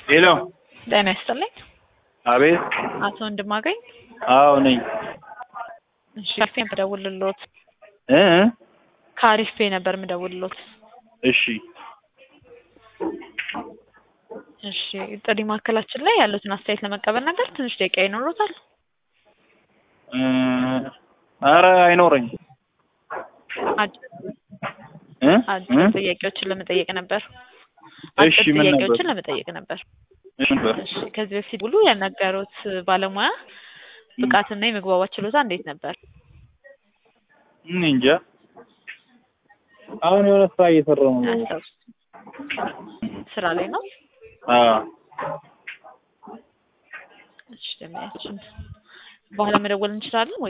ሄሎ ጤና ይስጥልኝ። አቤት አቶ ወንድማገኝ አዎ ነኝ እሺ፣ ካሪፌ ነበር የምደውልልዎት። እ ካሪፌ ነበር የምደውልልዎት። እሺ እሺ፣ ጥሪ ማዕከላችን ላይ ያሉትን አስተያየት ለመቀበል ነበር። ትንሽ ደቂቃ ይኖሩታል? እ ኧረ አይኖረኝ አጭር እ አጭር እ ጥያቄዎችን ለመጠየቅ ነበር። እሺ አጭር ምን ነበር? ጥያቄዎችን ለመጠየቅ ነበር። እሺ ነበር እሺ፣ ከዚህ በፊት ሁሉ ያናገሩት ባለሙያ ብቃትና የመግባባት ችሎታ እንዴት ነበር? እኔ እንጃ አሁን የሆነ ስራ እየሰራሁ ነው። አያስታውሱም? ስራ ላይ ነው? አዎ እሺ፣ ደህና ያችን በኋላ መደወል እንችላለን ወይ?